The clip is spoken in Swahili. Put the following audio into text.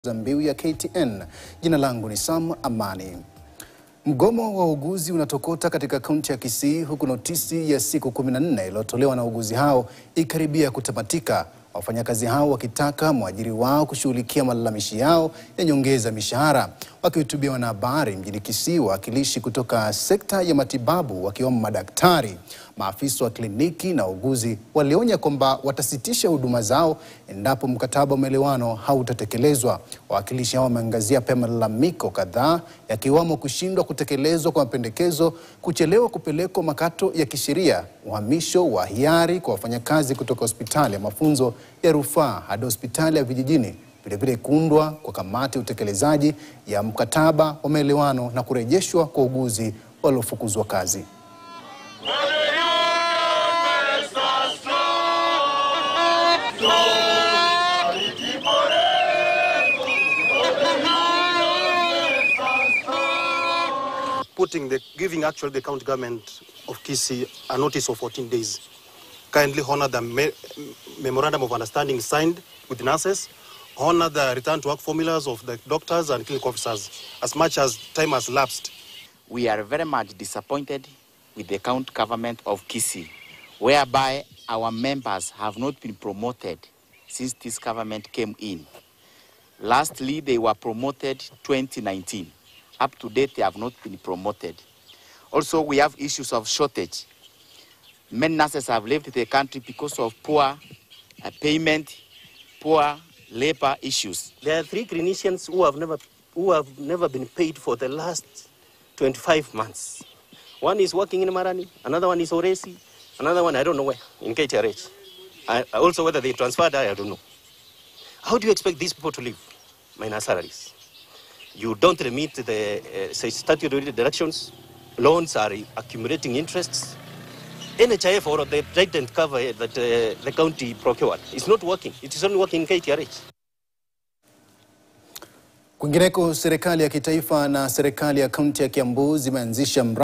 za mbiu ya KTN. Jina langu ni Sam Amani. Mgomo wa wauguzi unatokota katika kaunti ya Kisii huku notisi ya siku 14 iliyotolewa na wauguzi hao ikaribia kutamatika, wafanyakazi hao wakitaka mwajiri wao kushughulikia malalamishi yao ya nyongeza mishahara. Wakihutubia wanahabari mjini Kisii, wawakilishi kutoka sekta ya matibabu wakiwemo madaktari, maafisa wa kliniki na wauguzi walionya kwamba watasitisha huduma zao endapo mkataba wa maelewano hautatekelezwa. Wawakilishi hao wameangazia pia malalamiko kadhaa yakiwamo kushindwa kutekelezwa kwa mapendekezo, kuchelewa kupelekwa makato ya kisheria, uhamisho wa hiari kwa wafanyakazi kutoka hospitali ya mafunzo ya rufaa hadi hospitali ya vijijini, vilevile kuundwa kwa kamati ya utekelezaji ya mkataba wa maelewano na kurejeshwa kwa wauguzi waliofukuzwa kazi. putting the giving actually the county government of Kisii a notice of 14 days. Kindly honor the me- memorandum of understanding signed with nurses, honor the return to work formulas of the doctors and clinic officers as much as time has lapsed. we are very much disappointed with the county government of Kisii, whereby our members have not been promoted since this government came in. Lastly, they were promoted 2019. Up to date, they have not been promoted. Also, we have issues of shortage. Many nurses have left the country because of poor uh, payment, poor labor issues. There are three clinicians who have never who have never been paid for the last 25 months. One is working in Marani, another one is Oresi, another one I don't know where in KTRH. I, also whether they transferred, I don't know. How do you expect these people to live? Minus salaries. You don't remit the uh, say statutory deductions. Loans are accumulating interests. NHIF or the pregnant cover that uh, the county procured is not working. It is only working in KTRH. Kwingineko, serikali ya kitaifa na serikali ya kaunti ya Kiambu zimeanzisha mradi